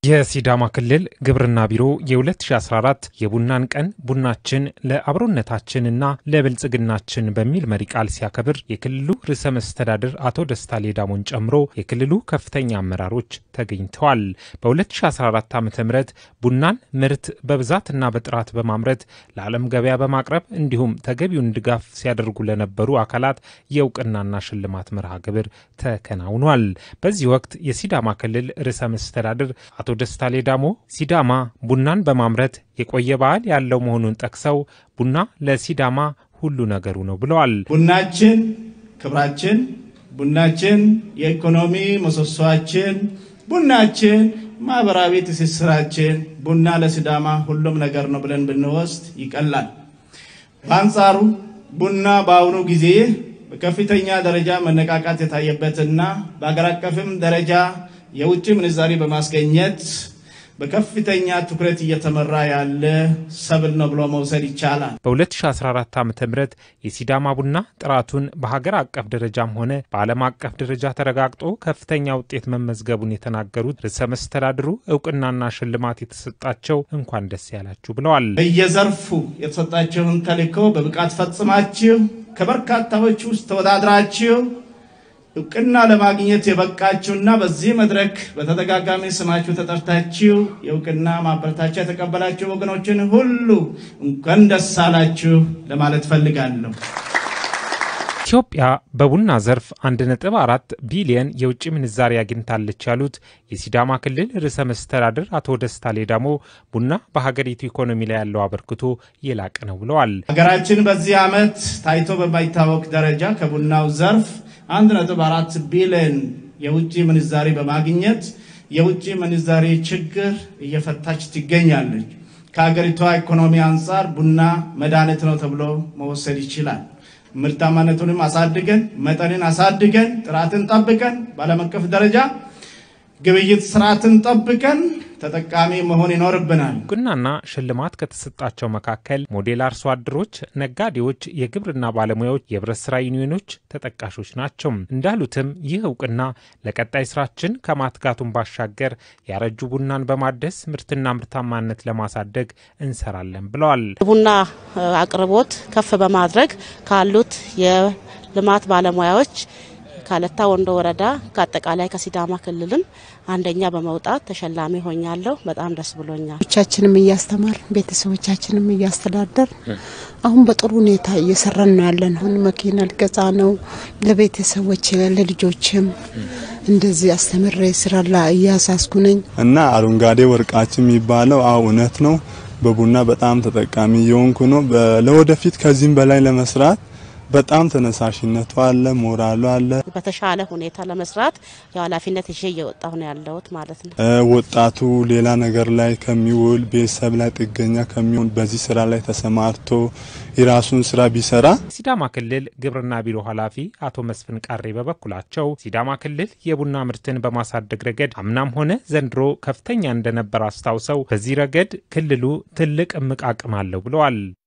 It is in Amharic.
የሲዳማ ክልል ግብርና ቢሮ የ2014 የቡናን ቀን ቡናችን ለአብሮነታችንና ለብልጽግናችን በሚል መሪ ቃል ሲያከብር የክልሉ ርዕሰ መስተዳድር አቶ ደስታ ሌዳሞን ጨምሮ የክልሉ ከፍተኛ አመራሮች ተገኝተዋል። በ2014 ዓ ም ቡናን ምርት በብዛትና በጥራት በማምረት ለዓለም ገበያ በማቅረብ እንዲሁም ተገቢውን ድጋፍ ሲያደርጉ ለነበሩ አካላት የእውቅናና ሽልማት መርሃ ግብር ተከናውኗል። በዚህ ወቅት የሲዳማ ክልል ርዕሰ መስተዳድር አቶ ደስታ ሌዳሞ ሲዳማ ቡናን በማምረት የቆየ ባህል ያለው መሆኑን ጠቅሰው ቡና ለሲዳማ ሁሉ ነገሩ ነው ብለዋል። ቡናችን ክብራችን፣ ቡናችን የኢኮኖሚ ምሰሶአችን፣ ቡናችን ማህበራዊ ትስስራችን፣ ቡና ለሲዳማ ሁሉም ነገር ነው ብለን ብንወስድ ይቀላል። በአንጻሩ ቡና በአሁኑ ጊዜ በከፍተኛ ደረጃ መነቃቃት የታየበትና በአገር አቀፍም ደረጃ የውጭ ምንዛሪ በማስገኘት በከፍተኛ ትኩረት እየተመራ ያለ ሰብል ነው ብሎ መውሰድ ይቻላል። በ2014 ዓ ም የሲዳማ ቡና ጥራቱን በሀገር አቀፍ ደረጃም ሆነ በዓለም አቀፍ ደረጃ ተረጋግጦ ከፍተኛ ውጤት መመዝገቡን የተናገሩት ርዕሰ መስተዳድሩ እውቅናና ሽልማት የተሰጣቸው እንኳን ደስ ያላችሁ ብለዋል። በየዘርፉ የተሰጣቸውን ተልዕኮ በብቃት ፈጽማችሁ ከበርካታዎች ውስጥ ተወዳድራችሁ እውቅና ለማግኘት የበቃችሁና በዚህ መድረክ በተደጋጋሚ ስማችሁ ተጠርታችሁ የእውቅና ማበረታቻ የተቀበላችሁ ወገኖችን ሁሉ እንኳን ደስ አላችሁ ለማለት ፈልጋለሁ። ኢትዮጵያ በቡና ዘርፍ 1.4 ቢሊየን የውጭ ምንዛሪ አግኝታለች ያሉት የሲዳማ ክልል ርዕሰ መስተዳድር አቶ ደስታ ሌዳሞ ቡና በሀገሪቱ ኢኮኖሚ ላይ ያለው አበርክቶ የላቀ ነው ብለዋል። ሀገራችን በዚህ ዓመት ታይቶ በማይታወቅ ደረጃ ከቡናው ዘርፍ 1.4 ቢሊዮን የውጭ ምንዛሪ በማግኘት የውጭ ምንዛሪ ችግር እየፈታች ትገኛለች። ከሀገሪቷ ኢኮኖሚ አንጻር ቡና መድኃኒት ነው ተብሎ መወሰድ ይችላል። ምርታማነቱንም አሳድገን መጠንን አሳድገን ጥራትን ጠብቀን በዓለም አቀፍ ደረጃ ግብይት ስርዓትን ጠብቀን ተጠቃሚ መሆን ይኖርብናል። እውቅናና ሽልማት ከተሰጣቸው መካከል ሞዴል አርሶ አደሮች፣ ነጋዴዎች፣ የግብርና ባለሙያዎች፣ የህብረት ስራ ዩኒዮኖች ተጠቃሾች ናቸው። እንዳሉትም ይህ እውቅና ለቀጣይ ስራችን ከማትጋቱን ባሻገር ያረጁ ቡናን በማደስ ምርትና ምርታማነት ለማሳደግ እንሰራለን ብለዋል። ቡና አቅርቦት ከፍ በማድረግ ካሉት የልማት ባለሙያዎች ካለታ ወንዶ ወረዳ ከአጠቃላይ ከሲዳማ ክልልም አንደኛ በመውጣት ተሸላሚ ሆኛለሁ። በጣም ደስ ብሎኛል። ቻችንም እያስተማር ቤተሰቦቻችንም እያስተዳደር አሁን በጥሩ ሁኔታ እየሰራን ነው ያለን። አሁን መኪና ልገዛ ነው ለቤተሰቦች ለልጆችም እንደዚህ አስተምሬ ስራ ላይ እያሳስኩ ነኝ እና አረንጓዴ ወርቃችን የሚባለው አዎ እውነት ነው። በቡና በጣም ተጠቃሚ የሆንኩ ነው። ለወደፊት ከዚህም በላይ ለመስራት በጣም ተነሳሽነቱ አለ፣ ሞራሉ አለ። በተሻለ ሁኔታ ለመስራት የኃላፊነት ይዤ እየወጣሁ ነው ያለሁት ማለት ነው። ወጣቱ ሌላ ነገር ላይ ከሚውል ቤተሰብ ላይ ጥገኛ ከሚሆን በዚህ ስራ ላይ ተሰማርቶ የራሱን ስራ ቢሰራ። ሲዳማ ክልል ግብርና ቢሮ ኃላፊ አቶ መስፍን ቃሬ በበኩላቸው ሲዳማ ክልል የቡና ምርትን በማሳደግ ረገድ አምናም ሆነ ዘንድሮ ከፍተኛ እንደነበር አስታውሰው በዚህ ረገድ ክልሉ ትልቅ እምቅ አቅም አለው ብለዋል።